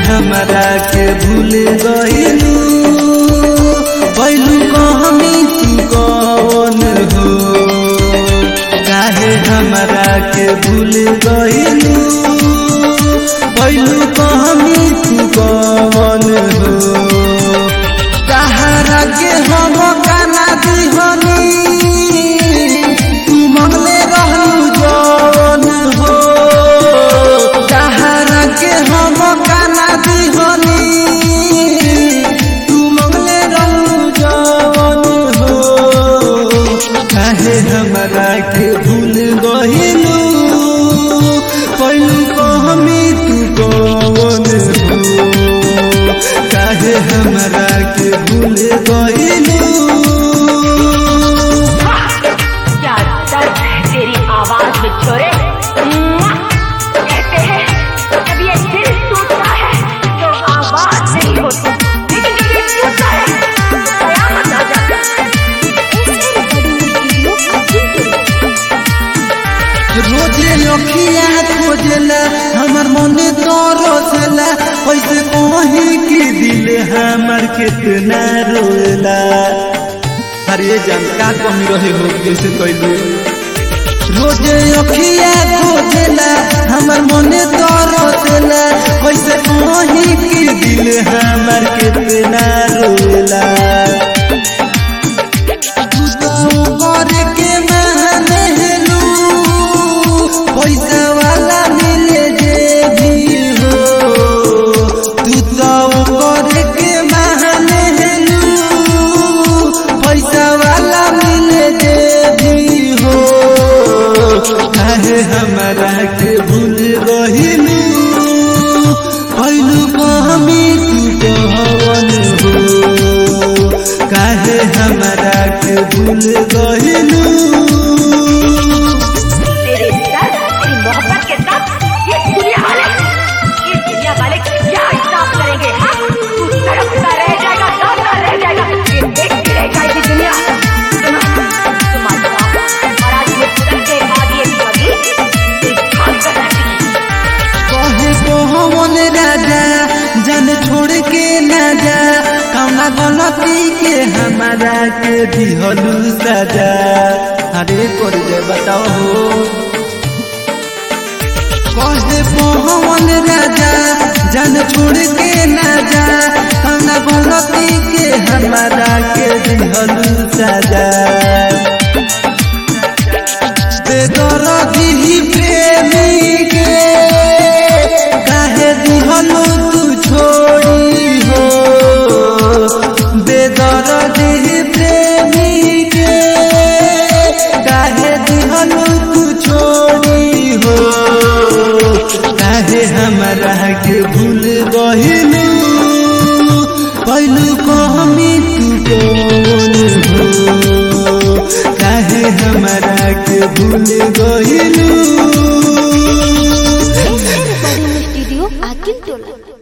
हमरा के भूल गइलू बैलू कहमी तू कौन हो काहे हमरा के भूल गइलू बैलू कहमी तू कौन हो कहारा के हम काना दिहनी तू मंगले रहलू जौन हो कहारा के हम काना दिहनी तू मंगले रहलू जौन हो काहे हमरा के भूल गइलू पहिलू कहमी तू कौन हो काहे हमरा के भूल गइलू क्या दर्द है तेरी आवाज में छोरे मुआ! कहते हैं जब ये दिल टूटता है तो आवाज नहीं होती लेकिन जब ये टूटता है तो कयामत आ जाता है रोजे अखिया खोजला हमर मने तरसला कैसे कही कि दिल हमर कितना रोला अरे जान का कमी रहे हो कैसे कैलू रोजे अखिया खोजला हमर मने तरसला कैसे कही कि दिल हमर कितना रोला करे के महनलू पैसा वाला मिले जे भी हो तू तो करे के महनलू पैसा वाला मिले जे भी हो काहे हमरा के भूल गहिलू पहिलू कहमी तू कहवन हो काहे हमरा के भूल गहिलू तेरे दर्द तेरी मोहब्बत के साथ ये दुनिया वाले ये दुनिया वाले क्या हिसाब करेंगे हाँ तू तड़पता रह जाएगा तड़पता रह जाएगा ये देखती रह जाएगी दुनिया सुना तुम्हारा बाप और आज ये पुत्र के बाद ये कभी ये काम करना चाहिए कहे कोहवन राजा जन छोड़ के ना जा कौना गलती के हमारा के दिहलू सजा अरे कर दे बताओ हो कहे कोहवन राजा जन छोड़ के ना जा कौना गलती के हमारा के दिहलू सजा बेदरदी प्रेमी के काहे दिहलू तू छोड़ी हो बेदरदी प्रेमी के काहे दिहलू तू छोड़ी हो काहे हमरा के भूल गहिलू पहिलू कहमी तू कौन हो काहे हमरा के भूल गइलू recording studio Akil Tola.